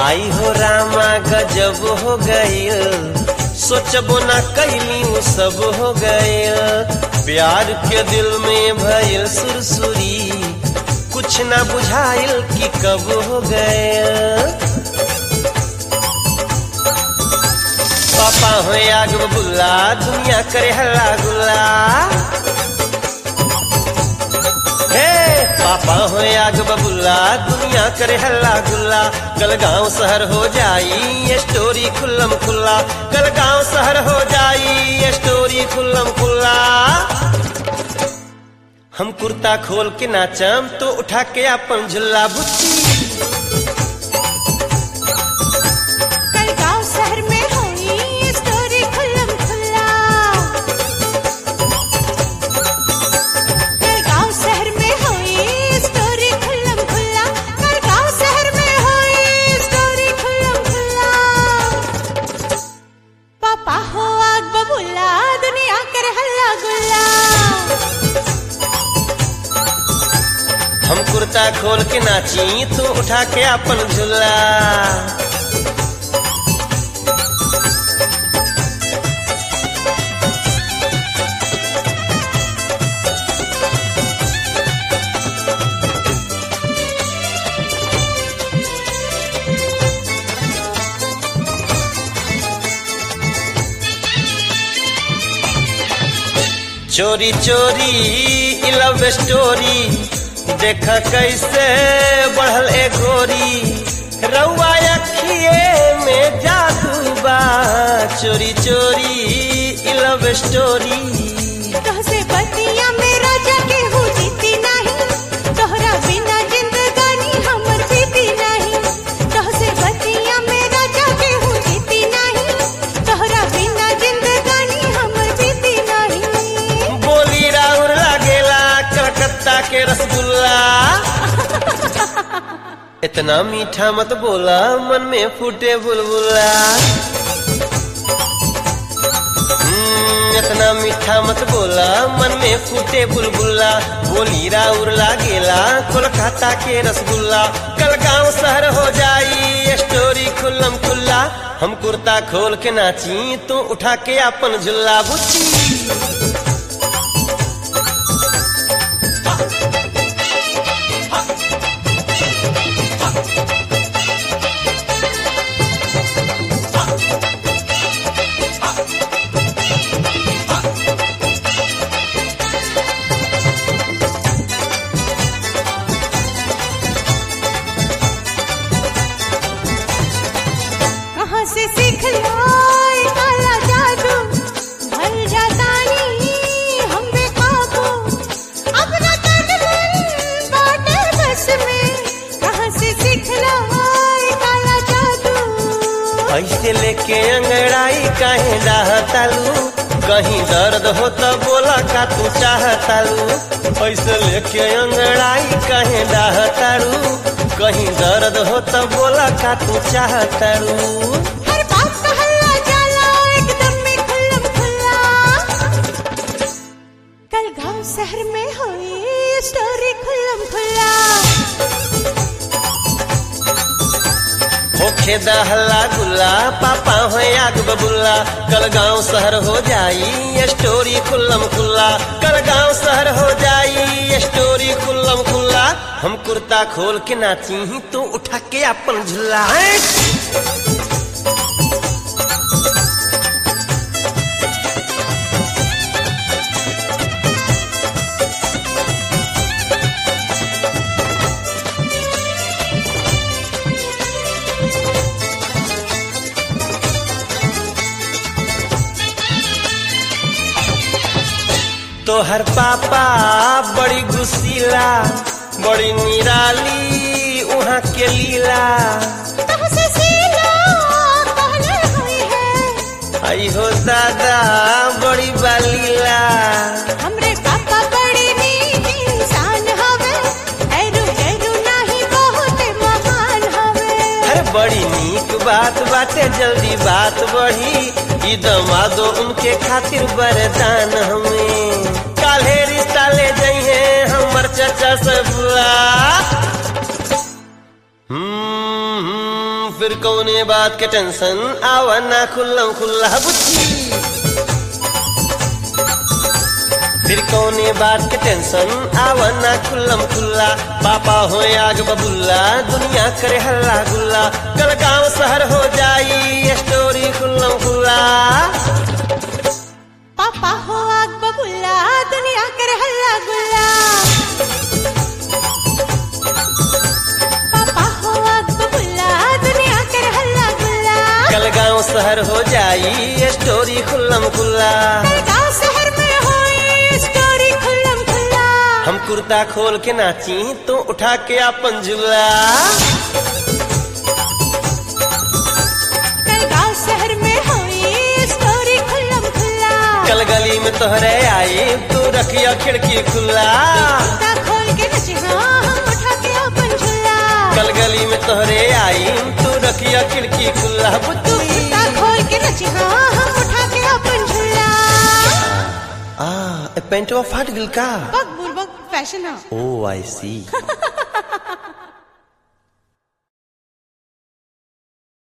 आई हो रामा गजब हो गईल सोचबो ना कैली उ सब हो गईल प्यार के दिल में भइल सुरसुरी कुछ ना बुझाइल कि कब हो गईल पापा हो आग बुल्ला दुनिया करे हल्ला गुल्ला हे पापा हो आग बबुल्ला दुनिया करे हल्ला गुल्ला कल गांव शहर हो जाई ये स्टोरी खुल्लम खुल्ला कल गांव शहर हो जाई ये स्टोरी खुल्लम खुल्ला हम कुर्ता खोल के नाचम तो उठा के अपन झुल्ला बुच्ची कल गांव शहर में होई ये स्टोरी खुल्लम खुल्ला कल गांव शहर में होई ये स्टोरी खुल्लम खुल्ला कल गांव शहर में होई ये स्टोरी खुल्लम खुल्ला पापा हो आग बबुल्ला दुनिया कर हल्ला गुल्ला हम कुर्ता खोल के नाची तो उठा के अपन झुल्ला चोरी चोरी ई लव स्टोरी देख कैसे बढ़ल ए गोरी रउआ अखिए में जादू बा चोरी चोरी ई लव स्टोरी तोहसे बतिया मेरा जगे हो जीती नहीं तोहरा बिना जिंदगानी हमर बीती नहीं तोहसे बतिया मेरा जगे हो जीती नहीं तोहरा बिना जिंदगानी हमर बीती नहीं बोली राउर लागेला कलकत्ता के रसगुल्ला इतना मीठा मत बोला मन में फूटे बुलबुला हम्म, इतना मीठा मत बोला मन में फूटे बुलबुला बोली राउर लागेला कोलकाता के रसगुल्ला कल गांव शहर हो जाई स्टोरी खुल्लम खुल्ला हम कुर्ता खोल के नाची तो उठा के अपन झुल्ला बुच्ची कहाँ से सीख लाए काला जादू भर जाता नहीं हम बेकाबू अब न तन मन बाटे बस में कहाँ से सीख लाए काला जादू ऐसे लेके अंगड़ाई काहे डाहतालू कहीं दर्द हो तो बोला का तू चाहतालू ऐसे लेके अंगड़ाई काहे डाहतालू कहीं दर्द हो तो बोला का तू चाहतालू हर बात का हल्ला जाला एकदम में खुल्लम खुल्ला कल गांव शहर में हुई स्टोरी खुल्लम खुल्ला होखे दहला गुल्ला पापा हो आग बबुल्ला कल गांव शहर हो जाई ये स्टोरी खुल्लम खुल्ला कल गांव शहर हो जाई ये स्टोरी खुल्लम खुल्ला हम कुर्ता खोल के नाची ही तो उठा के अपन झुल्ला हैं? तोहर पापा बड़ी गुस्सीला बड़ी निराली वहाँ के लीला तुमसे सीला पहले हुई है आई हो दादा बड़ी बालीला हमरे पापा बड़े नीक इंसान हवे एरू एरू नाही बहुत महान हवे अरे बड़ी नीक बात बाटे जल्दी बात बढ़ी ई दमादो उनके खातिर वरदान हमें काल्हे रिश्ता ले जइहे हमर चाचा से बुला हम्म, हम्म, फिर कौने बात के टेंशन आवा ना खुल्लम खुल्ला बुद्धि फिर कौने बात के टेंशन आवा ना खुल्लम खुल्ला पापा हो आग बबुल्ला दुनिया करे हल्ला गुल्ला कल गांव शहर हो जाई स्टोरी खुल्लम खुल्ला पापा हो आग बबुल्ला दुनिया कर हल्ला गुल्ला पापा हो आग बबुल्ला दुनिया कर हल्ला गुल्ला कल गांव शहर हो जाई स्टोरी खुल्लम खुल्ला गांव शहर में होए स्टोरी खुल्लम खुल्ला हम कुर्ता खोल के नाची तो उठा के अपन झूला कल गांव शहर में होए स्टोरी खुल्लम खुल्ला कल गली में तोहरे आई तू रखिया खिड़की खुला कुर्ता खोल के नचे हाँ हम उठा के अपन झूला कल गली में तोहरे आई तू रखिया खिड़की खुला तू बुद्धि कुर्ता खोल के नचे हाँ हम उठा के अपन झूला आ ए पेंटवा फाट गिल का बक बुलबक फैशन है ओ आई सी